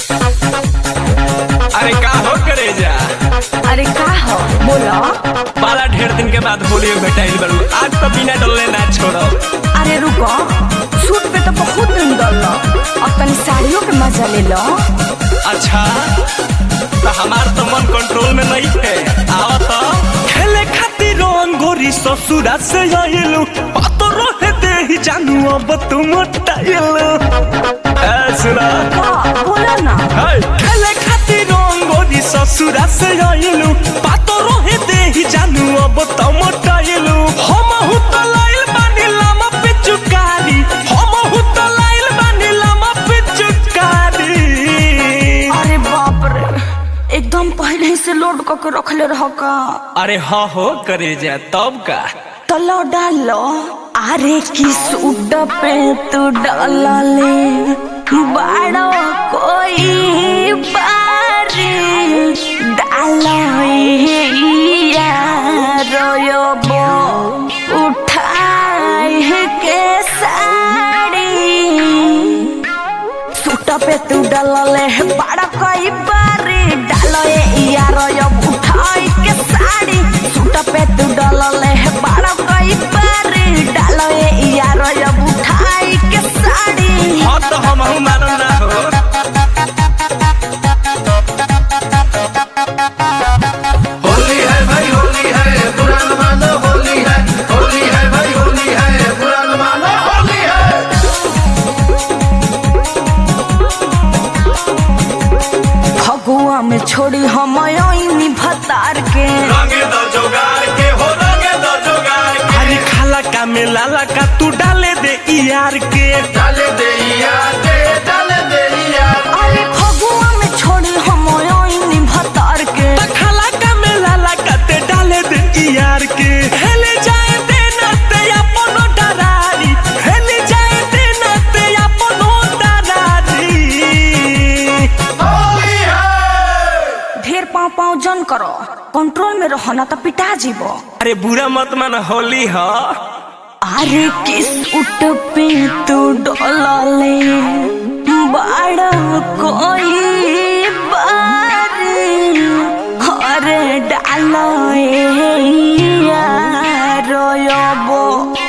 अरे का हो करे जा अरे का हो बोलो बड़ा ढेर दिन के बाद होली में भेटाइल बड़ू आज तो बिना डलले ना छोड़ो अरे रुको सूट पे तो बहुत दिन डल अब तनी साड़ियों के मजा ले लो अच्छा तो हमार तो मन कंट्रोल में नहीं है आओ तो खेले खातिर रंगोरी ससुरा से आइलू बातो रहे दे ही जानू अब तुम टाइलू ए सुना का बोलो ना हाय खेले खातिर रंगोरी ससुरा से आइलू बातो रहे दे ही जानू अब तुम टाइलू हम हु तो लाइल बानी लामा पे चुकारी हम हु तो लाइल बानी लामा पे चुकारी अरे बाप रे एकदम पहले ही से लोड करके रखले रहो का अरे हाँ हो करे जा तब का तो लो डालो अरे की सूट पे तू डाला ले बड़ो कोई बारी डालो रोयो उठाए के साड़ी सूट पे तू डालले बड़ा कोई बारी डालो ए यारो यो उठाई के साड़ी सूट पे तू डालले बड़ा कोई बारी डालो ए यारो यो उठाई के साड़ी हाँ तो हम हूँ मालूम ना हो होली है भाई होली है बुरा न मानो होली है होली है भाई होली है बुरा न मानो होली है फगुआ में छोड़ी हम आईनी भतार के रंगे दो जोगार के हो रंगे दो जोगार के अरे खाला का मेला का तू डाले दे ई यार के डाले दे यार के डाले दे यार अरे फगुआ में छोड़ी हम आईनी भतार के त खाला का मेला का ते डाले दे ई यार के हेले जाए दे ना ते अपनो डरारी हेले जाए दे ना ते अपनो डरारी होली है ढेर पाँव पाँव जन करो कंट्रोल में रहो ना तो पिटा जीवो अरे बुरा मत मान होली ह अरे किस उठ पे तू डोलले बड़ा कोई बारी अरे डालो रोयो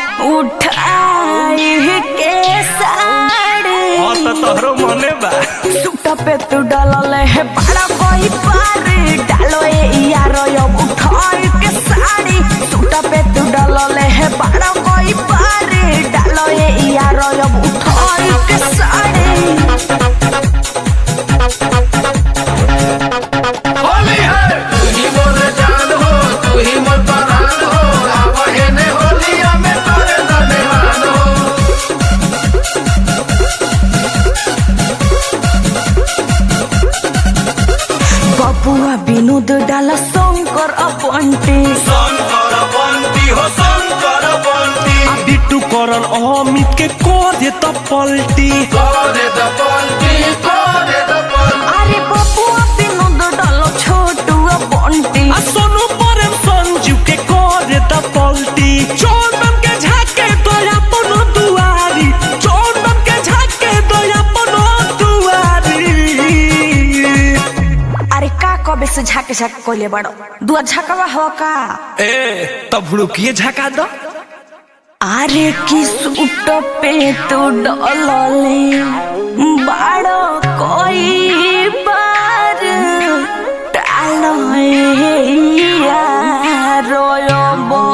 उठाए के साड़ी हाँ तो तोहरो मने बा सूट पे तू डालले है बड़ा कोई पारी डालो ए यारो यो उठाई के साड़ी सूट पे तू डालले है बड़ा कोई पारी डालो ए यारो यो उठाई के साड़ी होली है तू ही मोर जान हो तू ही मोर परान हो आवहे ने होलिया में तोरे दनेवान हो बबुआ विनोद डाला शंकर अपंटी शंकर बंटी हो शंकर बंटी बिट्टू करन अमित के को दे त पलटी तोरे द पलटी तोरे द पलटी अरे बबुआ विनोद डालो छोटू अपंटी आ सोनू परम संजू के को दे त पलटी चोर बम के झाके तो अपनो दुआरी चोर बम के झाके तो अपनो दुआरी अरे का कबे से झाके झाके कोले बड़ो दुआ झकवा हो का ए तब भुड़ुकिए झका दो अरे किस उट पे तू डोलले बड़ो कोई बार डालो रोयो बो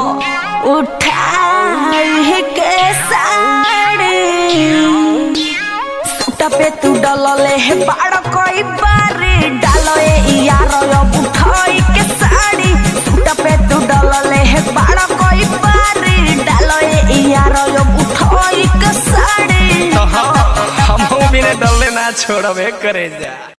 उठाए के साड़ी सूट पे तू डलले है बड़ा कोई बारी डालो ए यारो यो उठाई के साड़ी सूट पे तू डलले है बड़ा कोई बारी डालो ए यारो यो उठाई के साड़ी तो हम हम भी ने डलले ना छोड़बे करे जा